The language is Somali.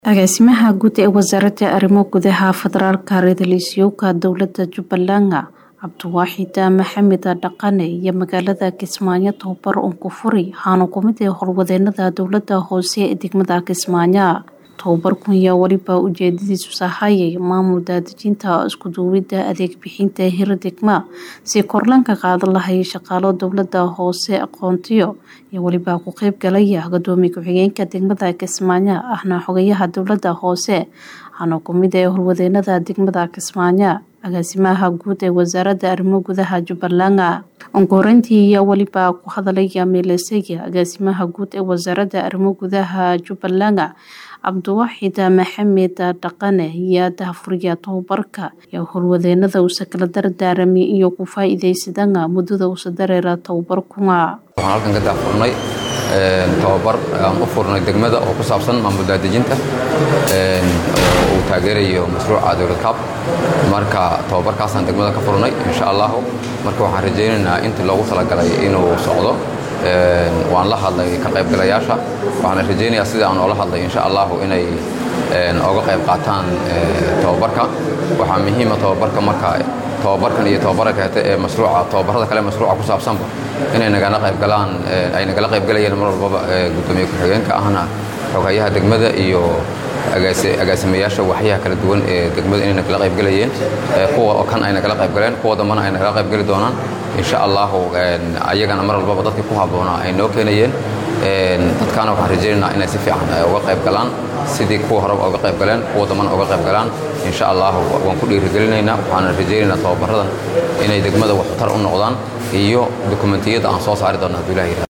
Agaasimaha Guud ee Wasaaradda Arrimaha Gudaha Federaalka Ra-iisul Dowladda Jubbaland Cabdiwaaxid Maxamed Dhaqane iyo magaalada Kismaayo tababar uun ku furi waxaana ku mid ah howlwadeenada dowladda hoose ee degmada Kismaayo tababarkan ayaa weliba ujeedadiisu sahayay maamul daadejinta isku duwidda adeeg bixinta hir degma si kor looga qaadi lahaa shaqaalo dowladda hoose aqoontiyo iyo weliba ku qayb galaya gudoomiye ku-xigeenka degmada Kismaayo ahna xogayaha dowladda hoose waxaana ku mid ah howlwadeenada degmada Kismaayo agaasimaha guud ee wasaaradda arrimaha gudaha Jubbaland ugu horeyntii ayaa weliba ku hadalaya meeleysiga agaasimaha guud ee wasaaradda arrimaha gudaha Jubbaland Cabdiwaaxid Maxamed Dhaqane ayaa daahfuraya tababarka iyo howlwadeenada uu kala dardaarmay iyo ku faa'iideysadana muddada uu dareera tababarkuna waxaan halkan ka daahfurnay tababar aan u furnay degmada oo ku saabsan maamul daadejinta oo uu taageerayo mashruuca dowlad kaab marka tababarkaasaan degmada ka furnay insha allahu marka waxaan rajaynaynaa intii loogu talagalay inuu socdo waan la hadlay ka qaybgalayaasha waxaana rajaynayaa sida aan oola hadlay insha allahu inay oga qayb qaataan tababarka waxaa muhiima tababarka marka tababarkan iyo tababarka kaleete ee mashruuca tababarada kale mashruuca ku saabsanba inay nagala qaybgalaan ay nagala qaybgalayeen mar walbaba gudoomiye ku-xigeenka ahna xogayaha degmada iyo agaasimayaasha waxyaha kala duwan ee degmada inay nagala qaybgalayeen kuwa kan ay nagala qaybgaleen kuwa dambana ay nagala qaybgali doonaan insha allahu ayagana mar walbaba dadkii ku habboonaa ay noo keenayeen dadkaana waxaan rajaynaynaa inay si fiican uga qayb galaan sidii kuwa horeba uga qayb galeen kuwa dambana uga qayb galaan insha allahu waan ku dhiirigelinaynaa waxaana rajaynaynaa tababaradan inay degmada waxtar u noqdaan iyo dokumentiyada aan soo saari doona hadduu ilaha yidhahdo